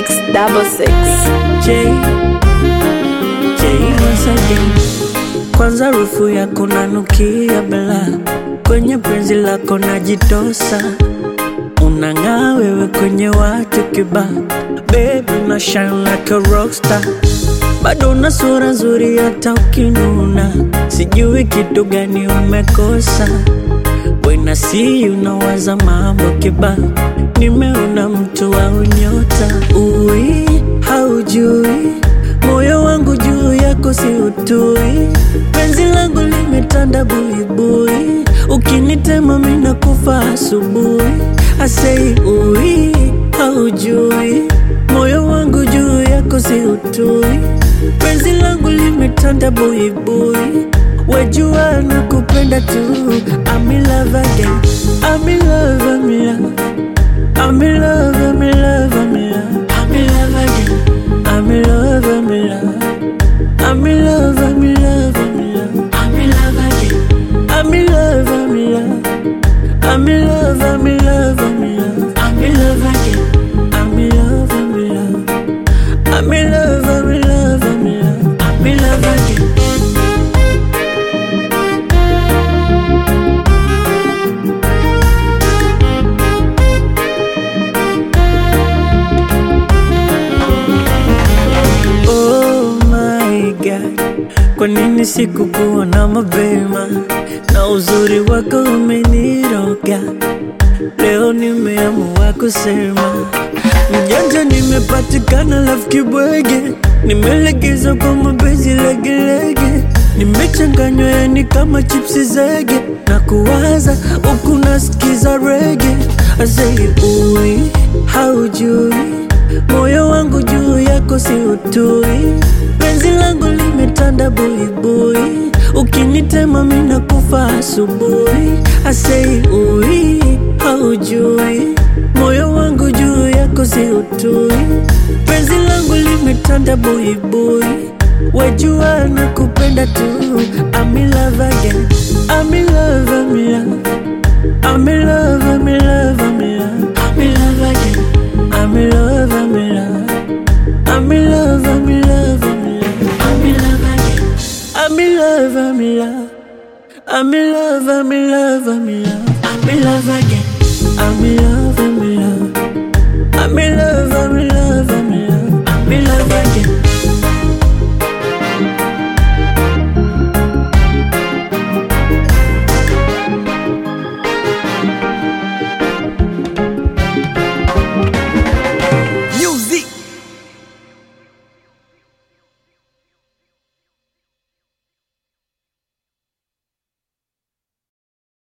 0666 J, J once again. Kwanza rufu yako nanukia bela, kwenye penzi lako najitosa, unang'aa wewe kwenye watu kiba, baby una shine like a rockstar, bado una sura nzuri hata ukinuna, sijui kitu gani umekosa When I see you nawaza mambo kiba, nimeona mtu wa unyota. Ui, haujui moyo wangu juu yako si utui, penzi langu limetanda buibui, ukinitema mina kufa asubuhi. Asei ui, haujui moyo wangu juu yako si utui, penzi langu limetanda buibui Wajua na kupenda tu I'm in love again I'm in love, I'm in love I'm in love, I'm in love, I'm in love I'm in love again I'm in love, I'm in love I'm in love, I'm in love, I'm in love I'm in love again I'm in love, I'm in love I'm in love, I'm in love, I'm in love I'm in love again I'm in love, I'm in love I'm in love, I'm in love, I'm in love I'm in love again Oh my God, kwa nini sikukuona mapema? Na uzuri wako umeniroga, leo nimeamua kusema mjanja, nimepatikana lafu kibwege, nimelegeza kwa mapenzi legelege, nimechanganywa yani kama chipsi zege, na kuwaza huku nasikiza rege, asei ui haujui moyo wangu juu yako si utui, penzi langu limetanda buibui, ukinitema mina kufa asubuhi. Asei ui, haujui moyo wangu juu yako si utui, penzi langu limetanda buibui, wajua na kupenda tu. I'm in love again, I'm in love, I'm in love, I'm in love, I'm in love, I'm in love, I'm in love again. I'm in love, I'm in love. I'm in love, I'm in love, I'm in love. I'm in love again. I'm in love, I'm in love. I'm in love, I'm in love, I'm in love. I'm in love again. I'm in love.